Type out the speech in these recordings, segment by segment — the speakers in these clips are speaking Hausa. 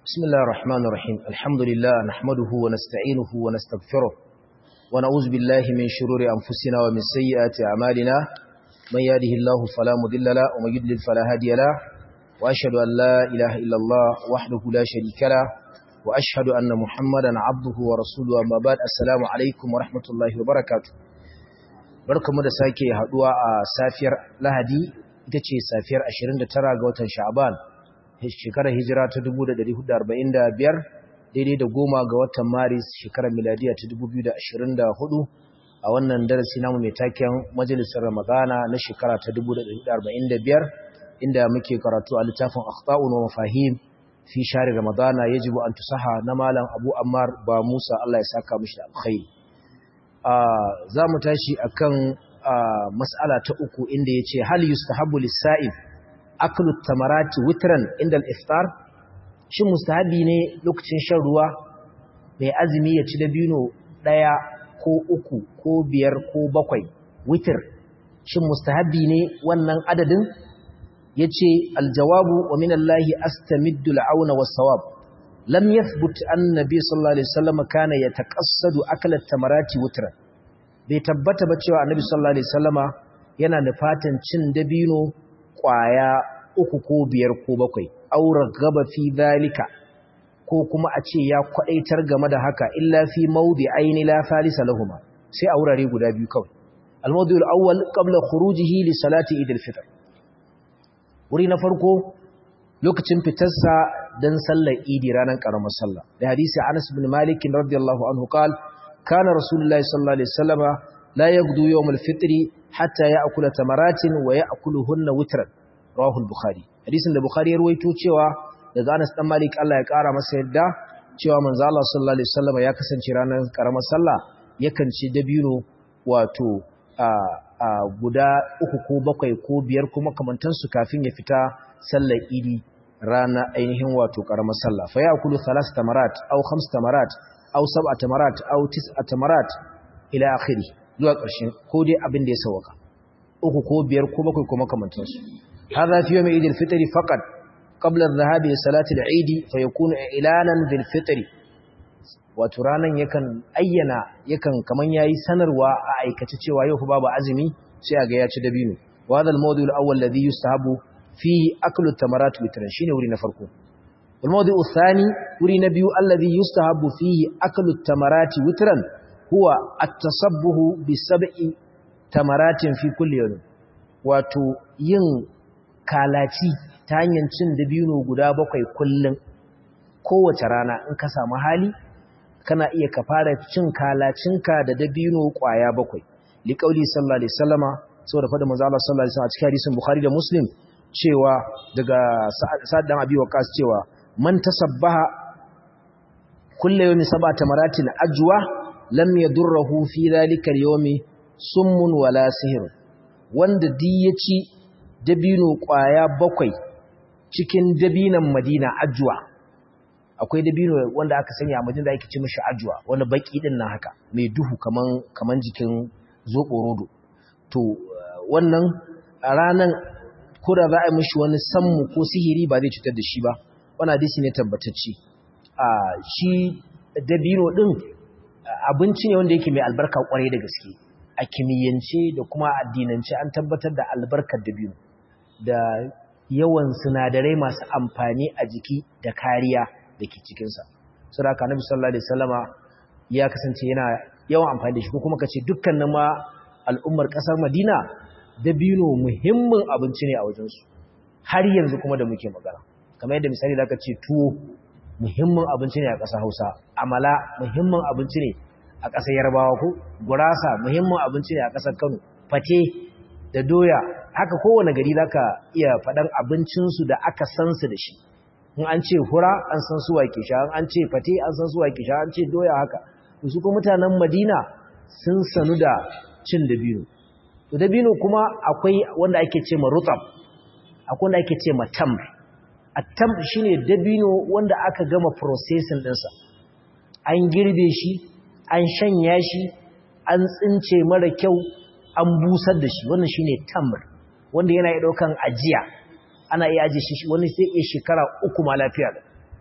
بسم الله الرحمن الرحيم الحمد لله نحمده ونستعينه ونستغفره ونعوذ بالله من شرور أنفسنا ومن سيئات أعمالنا من يهده الله فلا مضل له ومن يضلل فلا هادي له وأشهد أن لا إله إلا الله وحده لا شريك له وأشهد أن محمدا عبده ورسوله أما بعد السلام عليكم ورحمة الله وبركاته barkamu da sake haduwa a safiyar Lahadi ita ce safiyar 29 ga watan Sha'ban shekarar hijira ta 1445 daidai da goma ga watan Maris shekarar miladiya ta 2024 a wannan darasi namu mai taken majalisar Ramadana na shekara ta 1445 inda muke karatu a littafin Akhta'un wa Mafahim fi shari Ramadana yajibu an tusaha na malam Abu Ammar ba Musa Allah ya saka mishi da alkhairi za mu tashi akan mas'ala ta uku inda yace hal yustahabbu lis-sa'im aklu tamarati witran inda al-iftar shin mustahabi ne lokacin shan ruwa mai azumi ya ci dabino daya ko uku ko biyar ko bakwai witr shin mustahabi ne wannan adadin yace aljawabu wa min Allah astamiddu al-auna was-sawab lam yathbut annabi sallallahu alaihi wasallam kana yataqassadu akla tamarati witran bai tabbata ba cewa annabi sallallahu alaihi wasallama yana nufatan cin dabino kwaya uku ko biyar ko bakwai aura gaba fi zalika ko kuma a ce ya kwadaitar game da haka illa fi maudi aini la falisa lahuma sai a wurare guda biyu kawai al-mawdi al-awwal qabla khurujihi li salati idil fitr wuri na farko lokacin fitarsa dan sallar idi ranar karamar sallah da hadisi Anas bin Malik radiyallahu anhu qala kana rasulullahi sallallahu alaihi wasallama la yaghdu yawm al-fitr hatta ya'kula tamaratin wa ya'kuluhunna witran rawahu al-bukhari hadisin da bukhari ya ruwaito cewa daga Anas dan Malik Allah ya kara masa yadda cewa manzo Allah sallallahu alaihi wasallama ya kasance ranar karamar sallah yakan ci dabino wato a a guda uku ko bakwai ko biyar kuma kamantansu kafin ya fita sallar idi rana ainihin wato karamar sallah fa ya'kulu thalas tamarat aw khams tamarat aw sab'a tamarat aw tis'a tamarat ila akhiri zuwa ƙarshen ko dai abin da ya sauka uku ko biyar ko bakwai ko makamantan su hadha fi yawm eid al-fitr faqat qabla adh-dhahabi li salati al-eid fa yakunu ilanan bil fitr wato ranan yakan ayyana yakan kaman yayi sanarwa a aikace cewa yau fa babu azumi sai a ga ya ci dabino wa hadha al-mawdu' al-awwal ladhi yustahabu fi aklu tamarat witran shine wuri na farko wal mawdu' athani wuri na biyu alladhi yustahabu fihi aklu tamarati witran huwa at-tasabbuhu bi sab'i tamaratin fi kulli yawm wato yin kalaci ta hanyar cin dabino guda bakwai kullun kowace rana in ka samu hali kana iya ka fara cin kalacinka da dabino kwaya bakwai liqauli sallallahu alaihi wasallama saboda fada manzo Allah sallallahu alaihi wasallam a cikin hadisin Bukhari da Muslim cewa daga Sa'ad dan Abi Waqqas cewa man tasabbaha kullu yawmi sab'ata maratin ajwa lam yadurruhu fi dhalika al-yawmi summun wala sihr wanda di yaci dabino kwaya bakwai cikin dabinan Madina ajwa akwai dabino wanda aka sanya a Madina da ake ce mishi ajwa wani baki din nan haka mai duhu kaman kaman jikin zobo rodo to wannan ranan ko da za a yi mishi wani sammu ko sihiri ba zai cutar da shi ba wani hadisi ne tabbatacce a shi dabino din abinci ne wanda yake mai albarka kwarai da gaske a kimiyyance da kuma addinance an tabbatar da albarkar dabino da yawan sinadarai masu amfani a jiki da kariya da ke cikinsa sura ka nabi sallallahu alaihi wasallama ya kasance yana yawan amfani da shi ko kuma kace dukkanin ma al'ummar kasar Madina dabino muhimmin abinci ne a wajensu har yanzu kuma da muke magana kamar yadda misali da aka ce tuwo muhimmin abinci ne a ƙasar hausa amala muhimmin abinci ne a ƙasar yarbawa ko gurasa muhimmin abinci ne a ƙasar kano fate da doya haka kowane gari za ka iya faɗan abincinsu da aka san su da shi in an ce hura an san su wake sha an ce fate an san su wake sha an ce doya haka su kuma mutanen madina sun sanu da cin dabino to dabino kuma akwai wanda ake ce ma rutab akwai wanda ake ce ma tamr at-tamr shine dabino wanda aka gama processing dinsa an girbe shi an shanya shi an tsince mara kyau an busar da shi wannan shine tamr wanda yana daukan ajiya ana iya aje shi wani sai iya shekara uku ma lafiya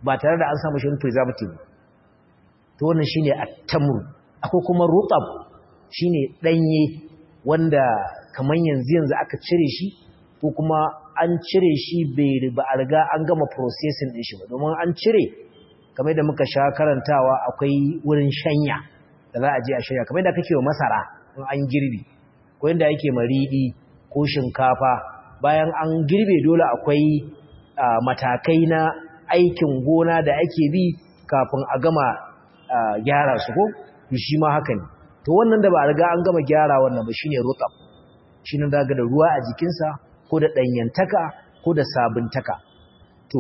ba tare da an samu shi preservative to wannan shine at-tamr akwai kuma rutab shine danye wanda kaman yanzu yanzu aka cire shi ko kuma an cire shi bai ba a riga an gama processing din shi ba domin an cire kamar da muka sha karantawa akwai wurin shanya da za a je a shanya kamar da kake wa masara in an girbi ko yanda yake maridi ko shinkafa bayan an girbe dole akwai matakai na aikin gona da ake bi kafin a gama gyara su ko shi ma haka ne to wannan da ba a riga an gama gyara wannan ba shine rutab shine daga da ruwa a jikinsa ko da danyantaka ko da sabuntaka to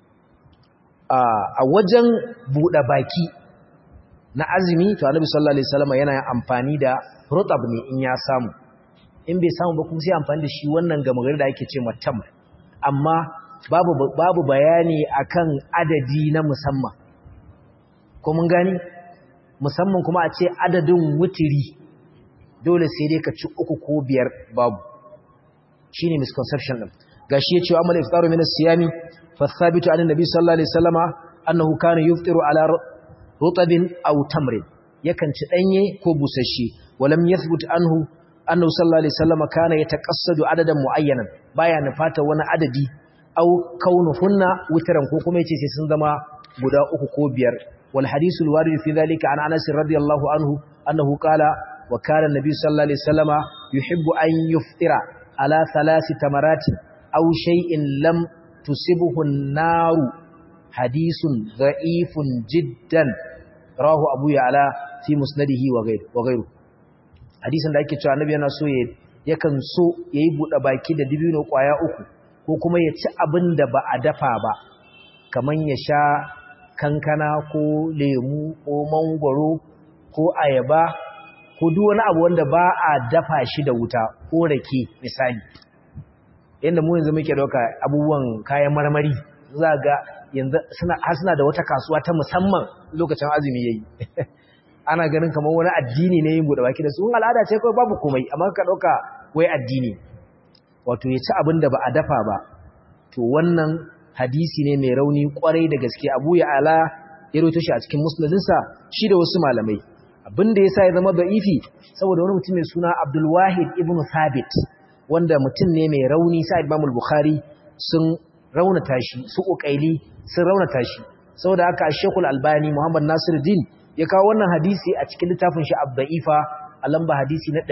a wajen buɗe baki na azumi to annabi sallallahu alaihi wasallam yana amfani da rutab ne in ya samu in bai samu ba kuma sai amfani da shi wannan gama gari da ake ce matam amma babu babu bayani akan adadi na musamman ko mun gani musamman kuma a ce adadin wutiri dole sai dai ka ci uku ko biyar babu shine misconception din gashi yace amal iftaru min as-siyami fa thabitu an nabi sallallahu alaihi wasallama annahu kana yuftiru ala rutabin aw tamrin yakan ci danye ko busasshe walam yathbut anhu annahu sallallahu alaihi wasallama kana yataqassadu adadan muayyanan baya nufata wani adadi aw kaunuhunna witran ko kuma yace sai sun zama guda uku ko biyar wal hadithul warid fi dhalika an Anas radiyallahu anhu annahu qala wa kana an-nabi sallallahu alaihi wasallama yuhibbu an yuftira ala thalathi tamaratin aw shay'in lam tusibhu an-nar hadithun dha'ifun jiddan rawahu abu ya'la fi musnadihi wa ghayr wa ghayru hadisin da ake cewa annabi yana so yakan so yayi bude baki da dibino kwaya uku ko kuma ya ci abin da ba a dafa ba kaman ya sha kankana ko lemu ko mangwaro ko ayaba ko duk wani abu wanda ba a dafa shi da wuta ko rake misali yanda mu yanzu muke dauka abubuwan kayan marmari za ga yanzu suna har suna da wata kasuwa ta musamman lokacin azumi yayi ana ganin kamar wani addini ne yin bude baki da su al'ada ce kawai babu komai amma ka dauka wai addini wato ya ci abin da ba a dafa ba to wannan hadisi ne mai rauni kwarai da gaske abu ya ala ya roto shi a cikin musnadinsa shi da wasu malamai abin da ya sa ya zama da'ifi saboda wani mutum mai suna abdulwahid ibn thabit wanda mutum ne mai rauni sa imamul bukhari sun raunata shi su ukaili sun raunata shi saboda haka shekul albani muhammad nasiruddin ya kawo wannan hadisi a cikin littafin shi abda'ifa a lamba hadisi na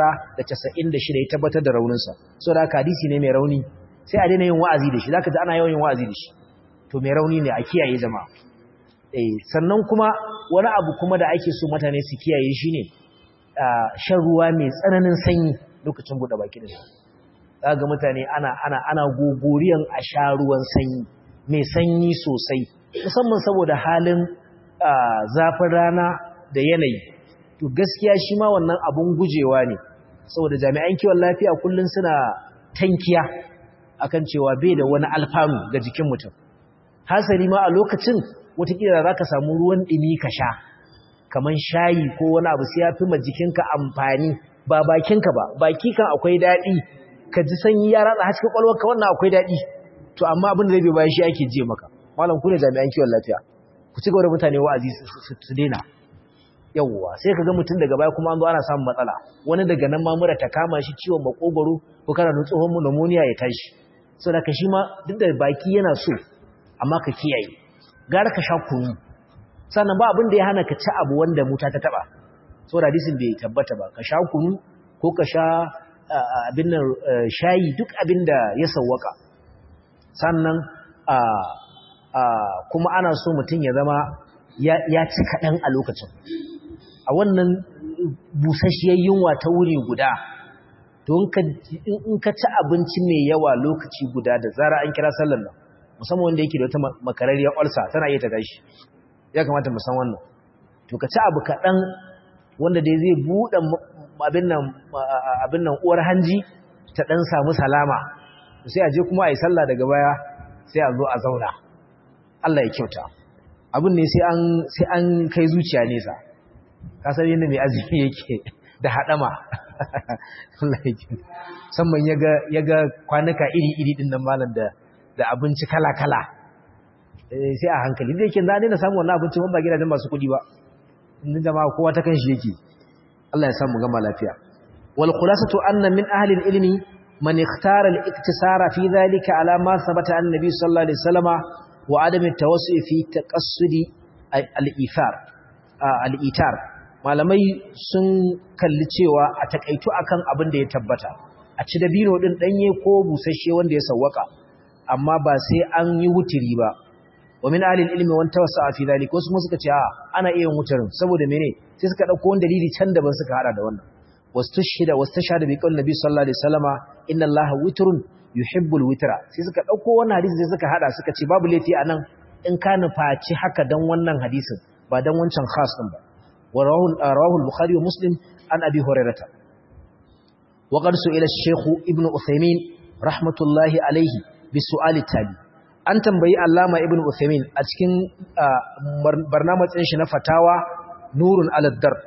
996 ya tabbatar da rauninsa saboda haka hadisi ne mai rauni sai a daina yin wa'azi da shi zaka ji ana yawan yin wa'azi da shi to mai rauni ne a kiyaye jama'a eh sannan kuma wani abu kuma da ake so mutane su kiyaye shine shan ruwa mai tsananin sanyi lokacin bude baki da zaka ga mutane ana ana ana gogoriyan a sha ruwan sanyi mai sanyi sosai musamman saboda halin zafin rana da yanayi to gaskiya shi ma wannan abun gujewa ne saboda jami'an kiwon lafiya kullun suna tankiya akan cewa bai da wani alfanu ga jikin mutum hasali ma a lokacin watakila za ka samu ruwan ɗumi ka sha kamar shayi ko wani abu sai ya fi ma jikinka amfani ba bakinka ba baki kan akwai daɗi ka ji sanyi ya ratsa hasken ƙwalwarka wannan akwai daɗi to amma abin da zai bai bayan shi ake je maka malam ku ne jami'an kiwon lafiya ku ci gaba da mutane wa'azi su daina yawwa sai ka ga mutum daga baya kuma an zo ana samun matsala wani daga nan ma mura ta kama shi ciwon makogoro ko kana da tsohon pneumonia ya tashi so da ka shi ma duk da baki yana so amma ka kiyaye gara ka sha kunu sannan ba abin da ya hana ka ci abu wanda muta ta taba so da hadisin bai tabbata ba ka sha kunu ko ka sha abin nan shayi duk abin da ya sawwaka sannan kuma ana so mutum ya zama ya ci kaɗan a lokacin a wannan busasshiyar yunwa ta wuri guda to in ka ci abinci mai yawa lokaci guda da zara an kira sallar nan musamman wanda yake da wata makararriyar olsa tana iya ta gashi ya kamata mu san wannan to ka ci abu kaɗan wanda dai zai buɗe abin nan uwar hanji ta ɗan samu salama sai a je kuma a yi sallah daga baya sai a zo a zauna Allah ya kyauta abin ne sai an kai zuciya nesa kasar yadda mai azumi yake da haɗama Allah ya kyauta musamman ya ga kwanuka iri-iri ɗin nan malam da abinci kala-kala sai a hankali da yake za daina samu wannan abincin ba gidajen masu kuɗi ba inda jama'a kowa ta kan shi yake Allah ya samu gama lafiya wal khulasatu anna min ahli al-ilmi man ikhtara al-iktisara fi dhalika ala ma thabata an nabi sallallahu alaihi wasallama wa adam at-tawassu fi taqassudi al-ithar al-itar malamai sun kalli cewa a takaitu akan abin da ya tabbata a ci dabino din danye ko busasshe wanda ya sawwaka amma ba sai an yi wutiri ba wa min ahli ilmi wan tawassa fi dhalika wasu suka ce a ana iya wutarin saboda mene sai suka dauko wani dalili can daban suka hada da wannan wastushhida wastashhada bi qawli nabi sallallahu alaihi wasallama inna allaha witrun yuhibbul witra sai suka dauko wannan hadisi sai suka hada suka ce babu laifi anan in ka nufaci haka dan wannan hadisin ba dan wancan khas din ba wa rawahu al-bukhari wa muslim an abi hurairah wa qad su'ila ash-shaykh ibnu uthaymin rahmatullahi alayhi bi su'ali tabi an tambayi allama ibnu uthaymin a cikin barnamijin shi na fatawa nurun aladdar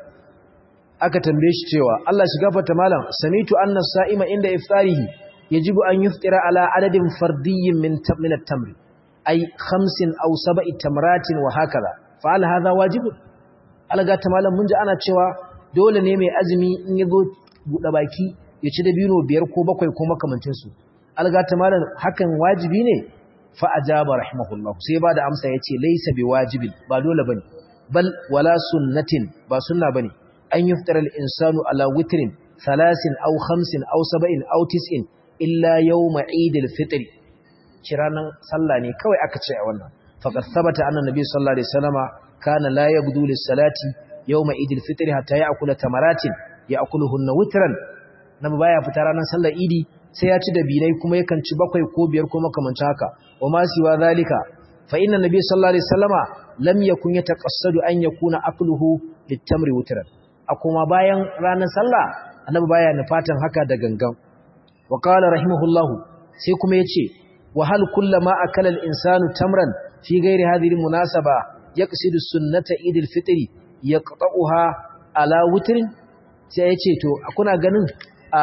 aka tambaye shi cewa Allah shi gafarta malam samitu anna sa'ima inda iftarihi yajibu an yuftira ala adadin fardiyyin min min at-tamr ay khamsin aw sab'i tamratin wa hakaza fa hal hadha wajibun alaga ta malam mun ji ana cewa dole ne mai azumi in yazo buɗe baki ya ci dabino biyar ko bakwai ko makamancin su alaga ta malam hakan wajibi ne fa ajaba rahimahullah sai ba da amsa yace laysa biwajibin ba dole bane bal wala sunnatin ba sunna bane an yuftara al-insanu ala witrin thalathin aw khamsin aw sab'in aw tis'in illa yawma eid al-fitr kiranan sallah ne kawai aka ce a wannan faqad thabata anna nabiy sallallahu alaihi wasallama kana la yabdu lis-salati yawma eid al-fitr hatta ya'kula tamaratin ya'kuluhunna witran nabi baya fita ranar sallar idi sai ya ci da binai kuma yakan ci bakwai ko biyar ko makamancin haka wa ma siwa zalika fa inna nabiy sallallahu alaihi wasallama lam yakun yataqassadu an yakuna akluhu lit-tamri witran a kuma bayan ranar sallah annabi baya nufatan haka da gangan wa qala rahimahullahu sai kuma yace wa hal kullama akala al-insanu tamran fi ghairi hadhihi al-munasaba yaqsidu sunnata idil fitri yaqta'uha ala witrin sai yace to kuna ganin a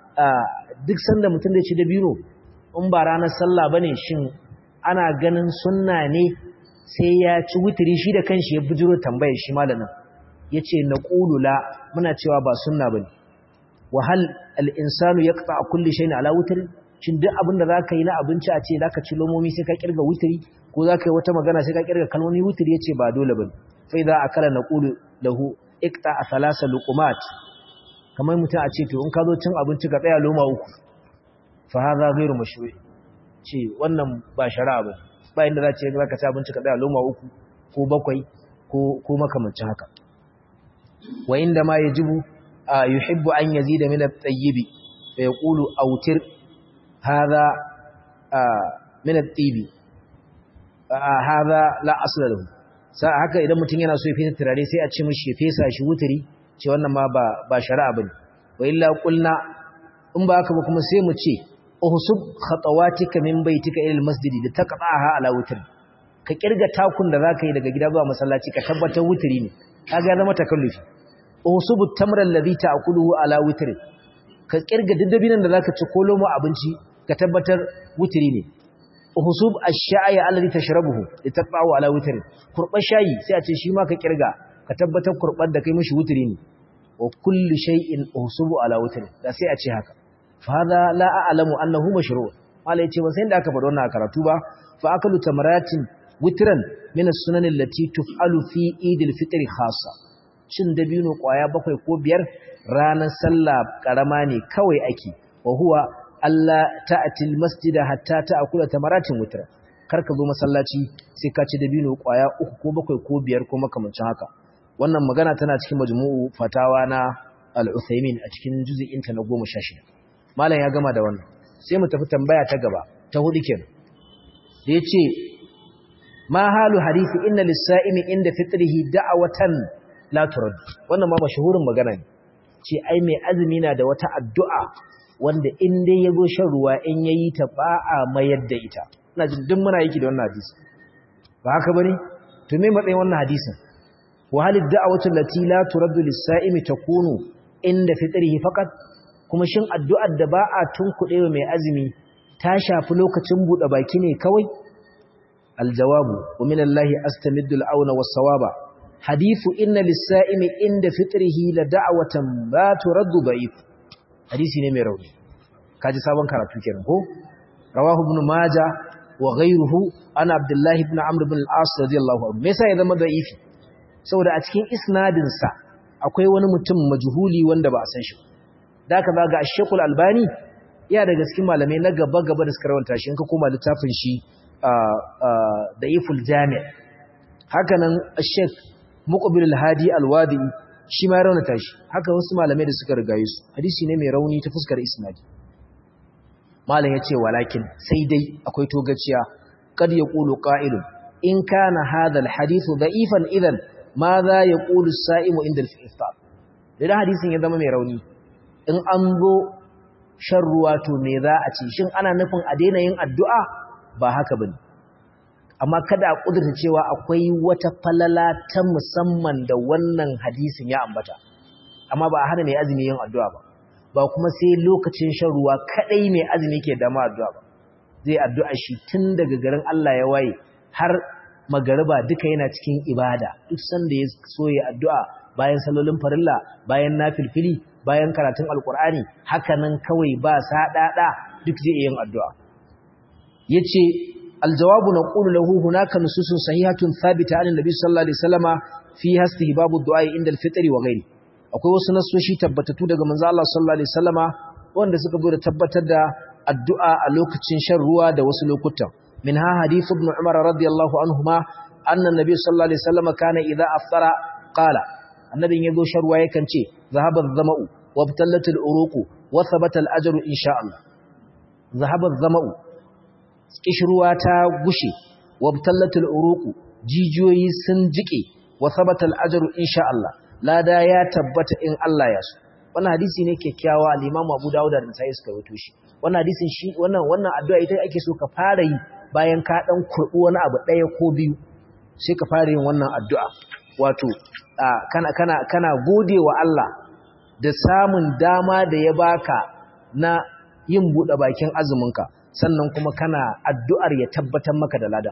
duk sanda mutum da ci dabino in ba ranar sallah bane shin ana ganin sunna ne sai ya ci witri shi da kanshi ya bujiro tambayar shi malamin ya ce na ƙulula muna cewa ba sunna ba ne wahal al'insanu ya ƙasa a kulle shi ne ala wutari shin duk abin da za ka yi na abinci a ce za ka ci lomomi sai ka ƙirga wutari ko za ka yi wata magana sai ka ƙirga kalmomi wutari ya ce ba dole ba ne sai za a kala na ƙulu lahu ikta a salasa lukumat kamar mutum a ce to in ka zo cin abinci ka tsaya loma uku fa haza gairu mashru'i ce wannan ba shari'a ba ba inda za ce za ka ci abinci ka tsaya loma uku ko bakwai ko makamancin haka وعندما يجب يحب أن يزيد من الطيب فيقول أوتر هذا من الطيب هذا لا أصل له haka idan mutum yana so ya fesa turare sai a ce mishi ya fesa shi wuturi ce wannan ma ba ba shari'a bane wa illa qulna in ba haka ba kuma sai mu ce uhsub khatawatika min baitika ila almasjid da taqta'aha ala wutri ka kirga takun da zaka yi daga gida zuwa masallaci ka tabbatar wuturi ne kaga zama takallufi usubu tamra alladhi ta'kuluhu ala witr ka kirga daddabinan da zaka ci ko lomo abinci ka tabbatar witri ne uhsub ash-sha'i alladhi tashrabuhu litaqawu ala witr kurban shayi sai a ce shi ma ka kirga ka tabbatar kurban da kai mishi witri ne wa kullu shay'in usubu ala witr da sai a ce haka fa hada la a'lamu annahu mashru' mala yace ban san da aka faɗa wannan karatu ba fa akalu tamaratin witran min as-sunan allati tuf'alu fi Eid al-Fitr khassa cin dabino kwaya bakwai ko biyar ranar sallah karama ne kawai ake wa huwa alla ta'ti al-masjid hatta ta'kula tamaratin witra kar ka zo masallaci sai ka ci dabino kwaya uku ko bakwai ko biyar ko makamancin haka wannan magana tana cikin majmu'u fatawa na al-Uthaymin a cikin juz'in ta na 16 malam ya gama da wannan sai mu tafi tambaya ta gaba ta hudu kenan da yace ma halu hadisi inna lis-sa'imi inda fitrihi da'watan la turad wannan ma mashhurin magana ne ce ai mai azumi na da wata addu'a wanda in dai yago shan ruwa in yayi ta ba a mayar da ita ina jin duk muna yiki da wannan hadisi ba haka bane to me matsayin wannan hadisin wa halid da'watu allati la turaddu lis-sa'imi takunu inda fitrihi faqat kuma shin addu'ar da ba a tunkuɗe mai azumi ta shafi lokacin buɗe baki ne kawai aljawabu wa min Allah astamiddu al-auna was-sawaba hadithu inna lis-sa'imi inda fitrihi la da'watan la turaddu da'if hadisi ne mai rauni kaji sabon karatu kenan ko rawahu ibn majah wa ghayruhu ana abdullahi ibn amr ibn al-as radiyallahu anhu me yasa ya zama da'ifi saboda a cikin isnadin sa akwai wani mutum majhuli wanda ba a san shi da ka ga Sheikh Al-Albani ya daga cikin malamai na gaba gaba da suka rawanta shi in ka koma littafin shi da'iful jami' haka nan Sheikh Muqbil Al-Hadi Al-Wadi shi ma ya raunata shi haka wasu malamai da suka rigaye su hadisi ne mai rauni ta fuskar isnadi malam yace walakin sai dai akwai togaciya kad yaqulu qa'ilun in kana hadha al-hadithu da'ifan idan ma za yaqulu as-sa'imu inda al-iftar da hadisin ya zama mai rauni in an zo shan ruwa to me za a ce shin ana nufin a daina yin addu'a ba haka bane amma kada a kudurta cewa akwai wata falala ta musamman da wannan hadisin ya ambata amma ba a hana mai azumi yin addu'a ba ba kuma sai lokacin shan ruwa kadai mai azumi ke dama addu'a ba zai addu'a shi tun daga garin Allah ya waye har magariba duka yana cikin ibada duk sanda ya so ya addu'a bayan salolin farilla bayan nafilfili bayan karatun alkur'ani hakanan kawai ba sadada duk zai yin addu'a yace aljawabu naqulu lahu hunaka nususun sahihatun thabita an nabi sallallahu alaihi wasallama fi istihbabu du'a inda al-fitr wa ghairi akwai wasu nasoshi tabbatatu daga manzo Allah sallallahu alaihi wasallama wanda suka zo da tabbatar da addu'a a lokacin shan ruwa da wasu lokutan minha hadith ibn umar radiyallahu anhuma anna nabi sallallahu alaihi wasallama kana idza aftara qala annabin yazo shan ruwa yakan ce zahaba adh-dhama'u وابتلت الأروق وثبت الأجر إن شاء الله ذهب الظمأ كشروا تاغشي وابتلت الأروق جيجوي سنجكي وثبت الأجر إن شاء الله لا دا يا تبت إن الله يسو wannan hadisi ne kyakkyawa al-Imam Abu Dawud da Nasa'i suka rawaito shi wannan hadisin shi wannan wannan addu'a ita ake so ka fara yi bayan ka dan kurbu wani abu daya ko biyu sai ka fara yin wannan addu'a wato kana kana kana godewa Allah da samun dama da ya baka na yin buɗe bakin azuminka sannan kuma kana addu'ar ya tabbatar maka da ladan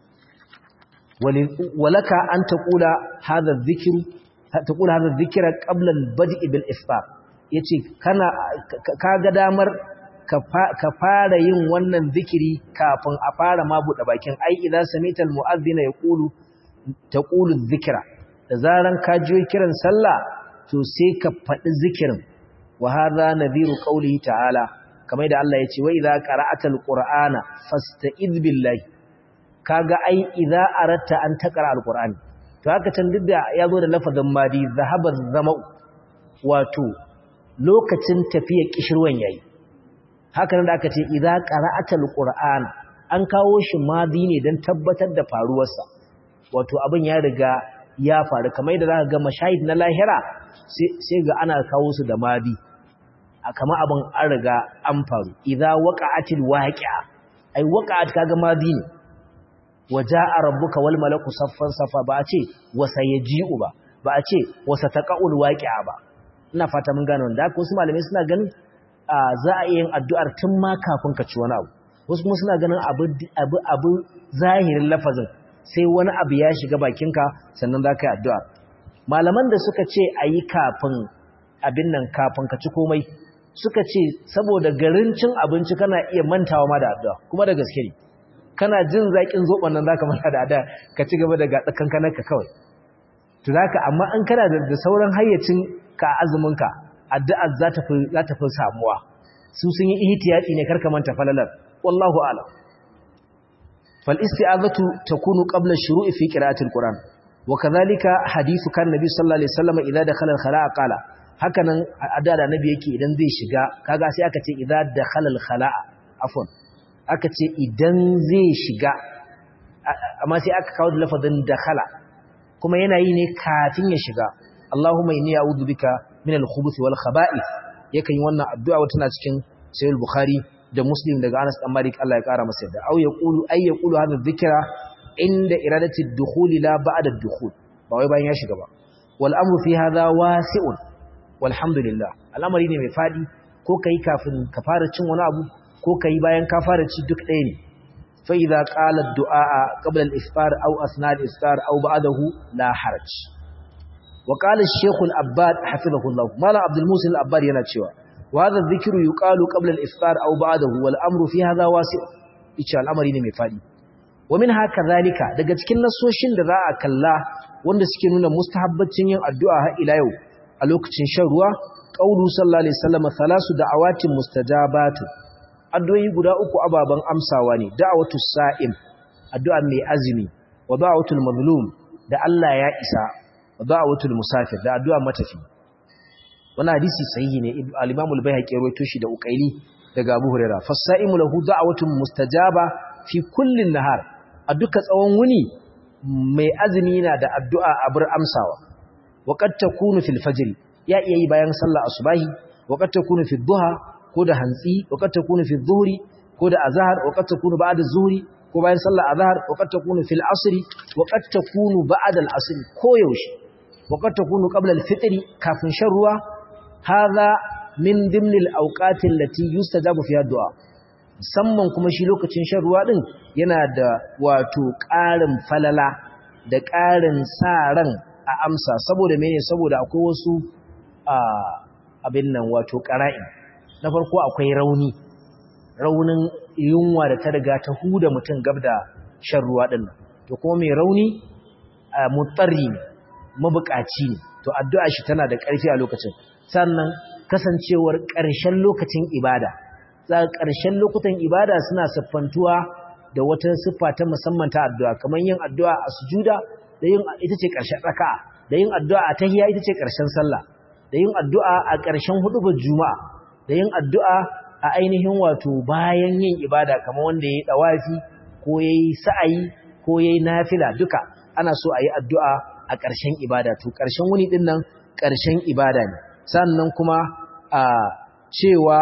walaka an taqula hadha dhikr taqula hadha dhikra qabla al-bad'i bil iftar yace kana kaga damar ka fara yin wannan zikiri kafin a fara ma buɗe bakin ai idza samita al-mu'adhdhina yaqulu taqulu dhikra da zaran ka jiyo kiran sallah to sai ka faɗi zikirin wa hadha nadhiru qawlihi ta'ala kamar da Allah ya ce wa idza qara'ata alqur'ana fasta'iz billahi kaga ai idza aratta an taqra alqur'ani to haka can duk da yazo da lafazin madi zahaba zama'u wato lokacin tafiya kishirwan yayi haka nan da aka ce idza qara'ata alqur'ana an kawo shi madi ne dan tabbatar da faruwarsa wato abin ya riga ya faru kamar da zaka ga mashahid na lahira sai ga ana kawo su da madi kama abin an riga an faru idza waqa'atil waqi'a ai waqa'at kaga madi ne waja'a rabbuka wal malaku saffan safa ba a ce wasayaji'u ba ba a ce wasataqa'ul waqi'a ba ina fata mun gane wanda wasu malamai suna ganin za a yin addu'ar tun ma kafin ka ci wani abu wasu kuma suna ganin abu abu abu zahirin lafazin sai wani abu ya shiga bakinka sannan za ka yi addu'a malaman da suka ce a yi kafin abin nan kafin ka ci komai suka ce saboda garin cin abinci kana iya mantawa ma da addu'a kuma da gaske ne kana jin zaƙin zoɓon nan za ka manta da addu'a ka ci gaba da gaɗa kankanarka kawai to za ka amma an kana da sauran hayyacin ka azuminka addu'a za ta fi samuwa su sun yi ihtiyati ne karka manta falalar wallahu a'lam fal isti'azatu takunu qabla shuru'i fi qira'atil qur'an wa kadhalika hadithu kan nabi sallallahu alaihi wasallam idza dakhala al-khala'a qala hakanan adada nabi yake idan zai shiga kaga sai aka ce idza dakhala al-khala'a afwan aka ce idan zai shiga amma sai aka kawo da lafazin dakhala kuma yana yi ne kafin ya shiga Allahumma inni a'udhu bika min al-khubuthi wal khaba'ith yakan yi wannan addu'a wata tana cikin sahih bukhari da muslim daga Anas dan Malik Allah ya kara masa yadda au yaqulu ay yaqulu hadha dhikra inda iradati ad-dukhul la ba'da ad-dukhul ba wai bayan ya shiga ba wal amru fi hadha wasi'un walhamdulillah al'amari ne mai fadi ko kai kafin ka fara cin wani abu ko kai bayan ka fara ci duk ɗaya ne fa idza qala ad-du'a qabla al-iftar aw asna al-iftar aw ba'dahu la haraj wa qala ash-shaykh al-abbad hafizahu Allah mala abdul musin al-abbad yana cewa wa hadha adh-dhikru yuqalu qabla al-iftar aw ba'dahu wal amru fi hadha wasi' icha al'amari ne mai fadi wa min haka zalika daga cikin nasoshin da za a kalla wanda suke nuna mustahabbacin yin addu'a har ila yau a lokacin shan ruwa qaulu sallallahu alaihi wasallam thalasu da'awatin mustajabatu addu'o'i guda uku ababan amsawa ne da'watu sa'im addu'a mai azumi wa da'watul mazlum da Allah ya isa wa da'watul musafir da addu'a matafi wannan hadisi sahihi ne al-Imam al-Baihaqi rawaito shi da Uqaili daga Abu Hurairah fas-sa'imu lahu da'watun mustajaba fi kullin nahar a duka tsawon wuni mai azumi na da addu'a a bar amsawa waqad takunu fil fajr ya iya yi bayan sallah asubahi waqad takunu fi duha ko da hantsi waqad takunu fi dhuhri ko da azhar waqad takunu ba'da zuhri ko bayan sallah azhar waqad takunu fil asr waqad takunu ba'da al asr ko yaushe waqad takunu qabla al fitr kafin shan ruwa hadha min dimni al awqati allati yustajabu fiha du'a musamman kuma shi lokacin shan ruwa din yana da wato ƙarin falala da ƙarin sa ran a amsa saboda mene saboda akwai wasu abin nan wato ƙara'i na farko akwai rauni raunin yunwa da ta riga ta huda mutum gab da shan ruwa din nan to kuma mai rauni mutsari ne mabukaci ne to addu'a shi tana da ƙarfi a lokacin sannan kasancewar ƙarshen lokacin ibada za ƙarshen lokutan ibada suna siffantuwa da wata siffa ta musamman ta addu'a kamar yin addu'a a sujuda da yin ita ce ƙarshen raka'a da yin addu'a a tahiyya ita ce ƙarshen sallah da yin addu'a a ƙarshen hudubar juma'a da yin addu'a a ainihin wato bayan yin ibada kamar wanda ya yi ɗawafi ko ya yi sa'ayi ko ya yi nafila duka ana so a yi addu'a a ƙarshen ibada to ƙarshen wuni ɗin nan ƙarshen ibada ne sannan kuma a cewa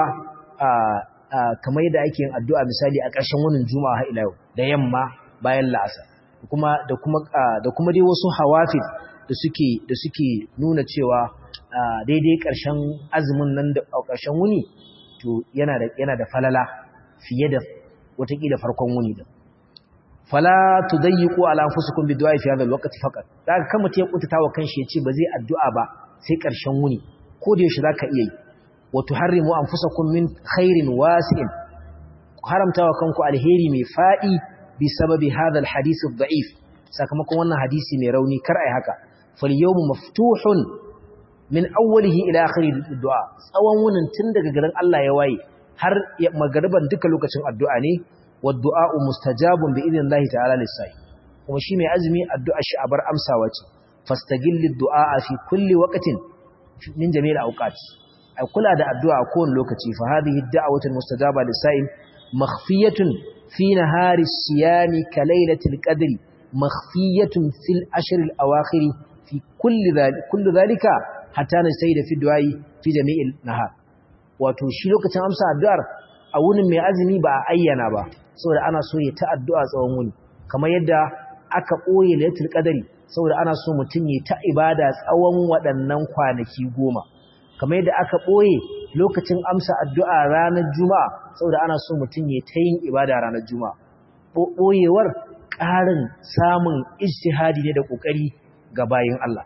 kamar yadda ake yin addu'a misali a ƙarshen wunin juma'a har ila yau da yamma bayan la'asa kuma da kuma da kuma dai wasu hawafid da suke da suke nuna cewa daidai ƙarshen azumin nan da ƙarshen wuni to yana da yana da falala fiye da watakila farkon wuni din fala tudayyiqu ala anfusikum bidu'a fi hadha alwaqti faqat daga kan mutum ya kuntata wa kanshi ya ce ba zai addu'a ba sai ƙarshen wuni ko da yaushe zaka iya yi wa tuharrimu anfusakum min khairin wasi'in haramtawa kanku alheri mai fadi bi sababi hadha alhadith adh-da'if sakamakon wannan hadisi mai rauni kar ai haka fal yawmu maftuhun min awwalihi ila akhiri du'a tsawon wunin tun daga garin Allah ya waye har magariban duka lokacin addu'a ne wa du'a mustajabun bi idnillahi ta'ala lis-sai kuma shi mai azumi addu'a shi abar amsawa ce fastagilli du'a fi kulli waqtin min jami'il awqat ai kula da addu'a a kowane lokaci fa hadhihi ad-da'watu al-mustajaba lis-sai makhfiyatun fi nahari as-siyami ka laylatil qadri makhfiyatun fil ashr al-awakhir fi kulli dhalika kullu dhalika hatta na sai da fi du'ai fi jami'il nahar wato shi lokacin amsa addu'ar a wunin mai azumi ba a ayyana ba saboda ana so ya ta addu'a tsawon wuni kamar yadda aka ɓoye lailatul qadari saboda ana so mutum ya ta ibada tsawon waɗannan kwanaki goma kamar yadda aka ɓoye lokacin amsa addu'a ranar juma'a saboda ana so mutum ya ta yin ibada ranar juma'a ɓoyewar ƙarin samun ijtihadi ne da ƙoƙari ga bayin Allah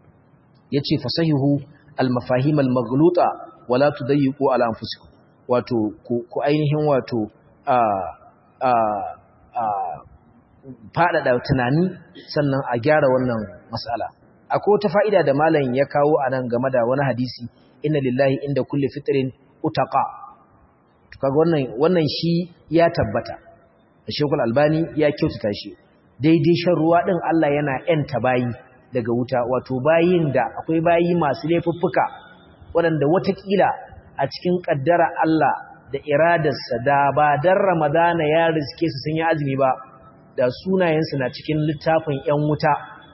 yace fasahihu al-mafahim al-maghluta wala tudayyiqu ala anfusikum wato ku ainihin wato a a a fadada tunani sannan a gyara wannan mas'ala akwai wata fa'ida da malam ya kawo anan game da wani hadisi inna lillahi inda kulli fitrin utaqa to kaga wannan wannan shi ya tabbata Sheikhul Albani ya kyautata shi daidai shan ruwa din Allah yana yanta bayi daga wuta wato bayin da akwai bayi masu laifuffuka waɗanda watakila a cikin ƙaddara Allah da iradarsa da ba dan Ramadana ya riske su sun yi azumi ba da sunayensu na cikin littafin ‘yan wuta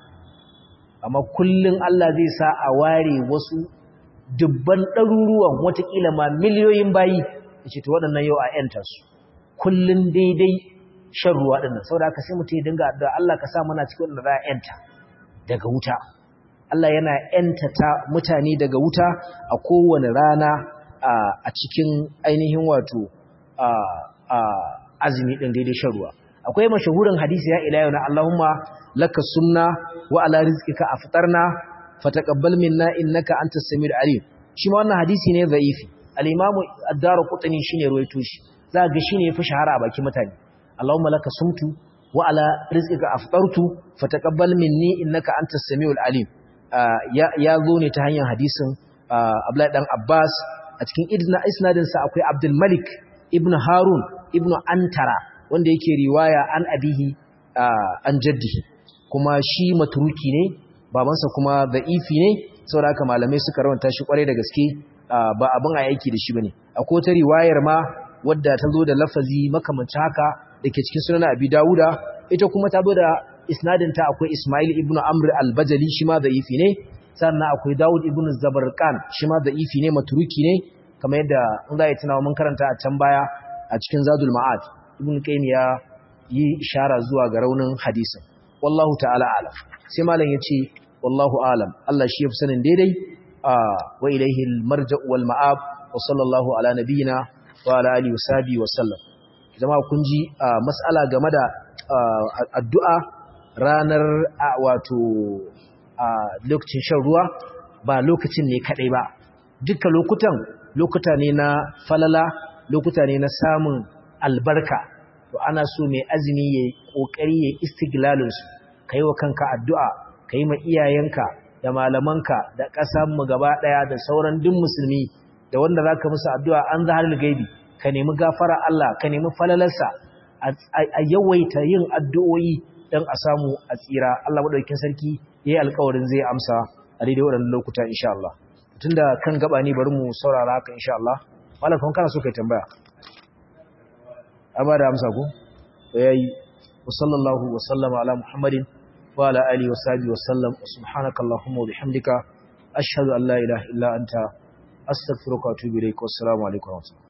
amma kullum Allah zai sa a ware wasu dubban ɗaruruwan watakila ma miliyoyin bayi da ce ta waɗannan yau a ‘yanta su kullum daidai shan ruwa ɗinnan sau da aka sai mutum ya dinga da Allah ka sa mana cikin waɗanda za a ‘yanta daga wuta Allah yana ‘yantata mutane daga wuta a kowane rana a cikin ainihin wato azumi ɗin daidai shan ruwa akwai mashahurin hadisi ya ila yau na Allahumma laka sunna wa ala rizqika aftarna fataqabbal minna innaka antas samiul alim shi ma wannan hadisi ne dha'ifi al-imam ad-darqutni shine ruwaito shi za ga shine yafi shahara a bakin mutane Allahumma laka sumtu wa ala rizqika aftartu fataqabbal minni innaka antas samiul alim ya zo ne ta hanyar hadisin Abdullahi dan Abbas a cikin isnadin sa akwai Abdul Malik ibn Harun ibn Antara wanda yake riwaya an abihi an jaddihi kuma shi maturuki ne babansa kuma da'ifi ne saboda haka malamai suka rawanta shi kwarai da gaske ba abin a aiki da shi bane akwai wata riwayar ma wadda ta zo da lafazi makamancin haka dake cikin sunan Abi Dawuda ita kuma ta zo da isnadin ta akwai Ismail ibn Amr al-Bajali shi ma da'ifi ne sannan akwai Dawud ibn Zabarqan shi ma da'ifi ne maturuki ne kamar yadda in za a yi tunawa mun karanta a can baya a cikin Zadul Ma'ad ibn Qayyim ya yi ishara zuwa ga raunin hadisin wallahu ta'ala alam sai malam yace wallahu alam Allah shi yafi sanin daidai wa ilayhi al-marja'u wal ma'ab wa sallallahu ala nabiyyina wa ala alihi wa sallam jama'a kun ji mas'ala game da addu'a ranar wato lokacin shan ruwa ba lokacin ne kadai ba duka lokutan lokuta ne na falala lokuta ne na samun albarka to ana so mai azumi ya kokari ya istiglalin su kai wa kanka addu'a kai ma iyayenka da malamanka da ƙasar mu gaba daya da sauran duk musulmi da wanda zaka musu addu'a an zahar gaibi ka nemi gafara Allah ka nemi falalarsa a yawaita yin addu'o'i dan a samu a tsira Allah madaukakin sarki yayi alƙawarin zai amsa a daidai waɗannan lokuta insha Allah tunda kan gaba ne bari mu saurara haka insha Allah malakon kana so kai tambaya amma da amsa ko yayi wa sallallahu wa sallama ala muhammadin wa ala alihi wa sahbihi wa sallam subhanaka allahumma wa bihamdika ashhadu an la ilaha illa anta astaghfiruka wa atubu ilaik wa assalamu alaikum